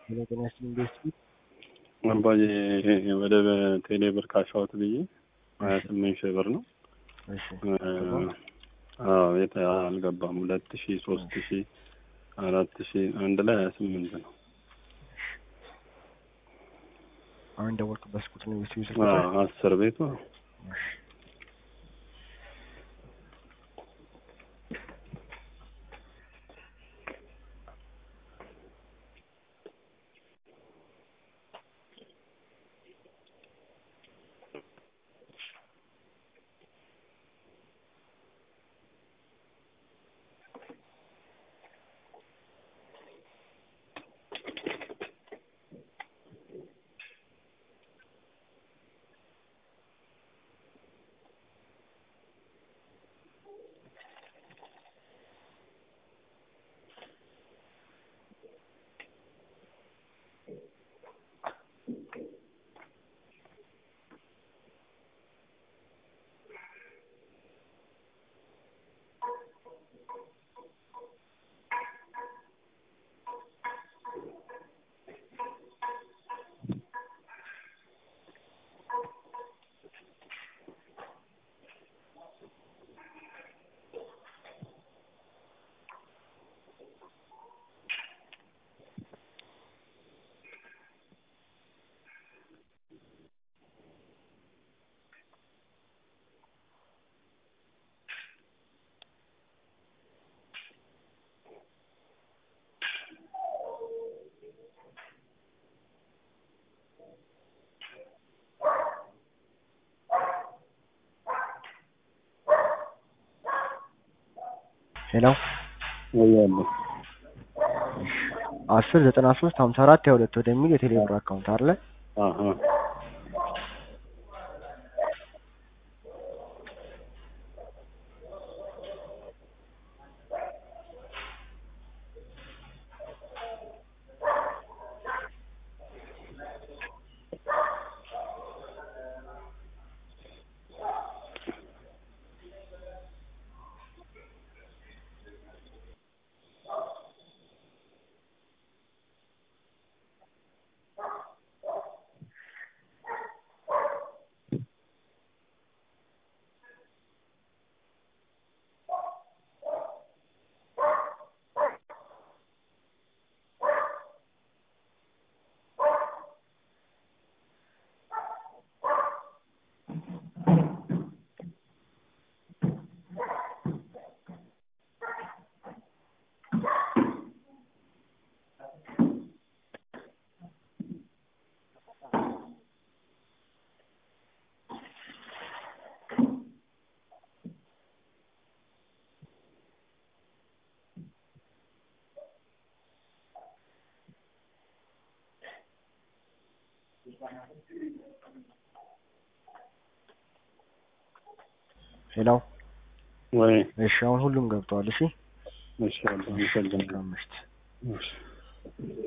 ሄሎ ጤና ይስጥልኝ ቤስት አባዬ ወደ ቴሌ ብር ካሻሁት ብዬ ሀያ ስምንት ሺህ ብር ነው። እሺ አዎ የት አልገባም። ሁለት ሺ ሶስት ሺ አራት ሺ አንድ ላይ ሀያ ስምንት ነው። አሁን ደወልኩበት ቁጥር ነው ቤስት ቤት አዎ አስር ቤቱ ሄሎ ወያለ አስር ዘጠና ሶስት ሀምሳ አራት ሀያ ሁለት ወደሚል የቴሌብር አካውንት አለ። አሀ ሄሎ ወይ እሺ አሁን ሁሉም ገብተዋል። እሺ እሺ አባ አመሰግናለሁ። መልካም ምሽት። እሺ